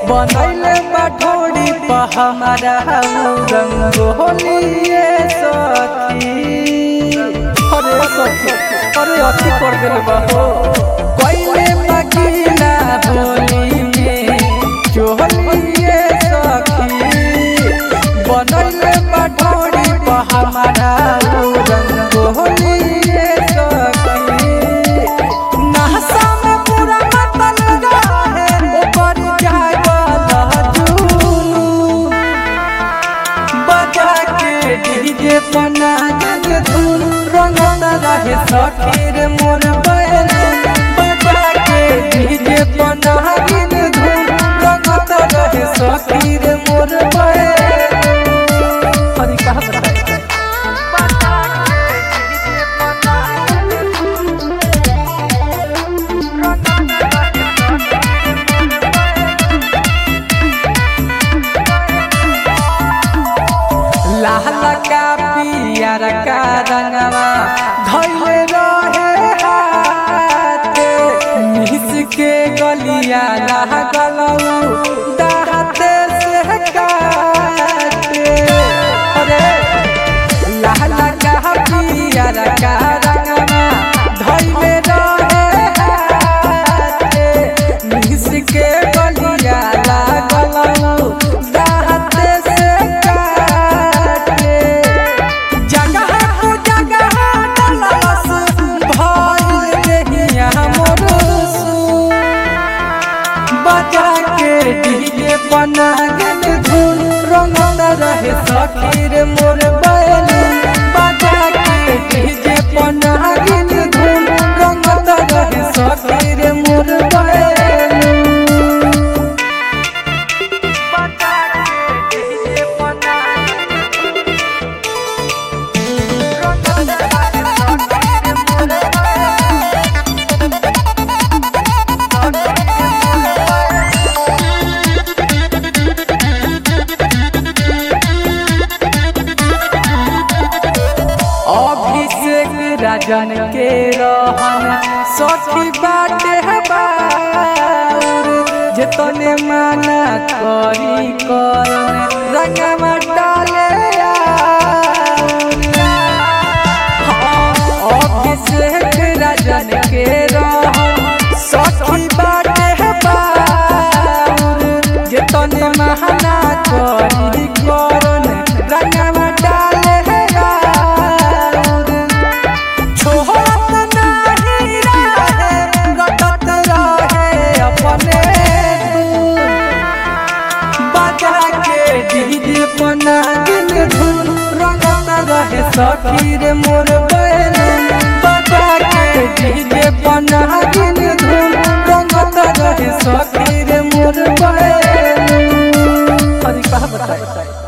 बनैले बाठोड़ी पर हमारा रंग होलिए सखी अरे सखी अरे अति कर दिल बहो कोइले मकीना होली में चोलिए सखी बनैले बाठोड़ी पर हमारा रंग होलिए सखी नहसा में पूरा मतल रहे ऊपर जागल जुनू बजा के डीजे पना जग धुन रंगत रहे सखीर मोर बैल बजा के डीजे पना गिन धुन रंगत रहे सखीर मोर बैल अरे कहाँ बताए लाल का पियर का रंगवा धैले रहे हाथ मिस के गलिया लागलऊ दाहते से काटे अरे लाल का पियर का रंगवा धैले रहे हाथ मिस के गलिया लागलऊ दाहते से काटे जगह को जगह डलस भइल देहिया मोर सु बजा के डीजे बना गेल धुन रंगत रहे सखीर मोर बैल बजा के डीजे बना गेल धुन रंगत रहे सखीर मोर बैल बजा के डीजे बना अभिषेक राजन के रहन सखी बाटे बाउर जेतने माना करी करन रंगवा डाले आउर। अभिषेक राजन के रहन सखी बाटे बाउर जेतने माना करी करन रंगवा डाले आउर। छोड़त नाही रहे, रटत रहे अपने धुन। बजा के डीजे पना दिल धुन रंगत रहे सखीर मोर बैल बजा के डीजे पना दिल धुन रंगत रहे सखीर मोर बैल अरे कहा बताए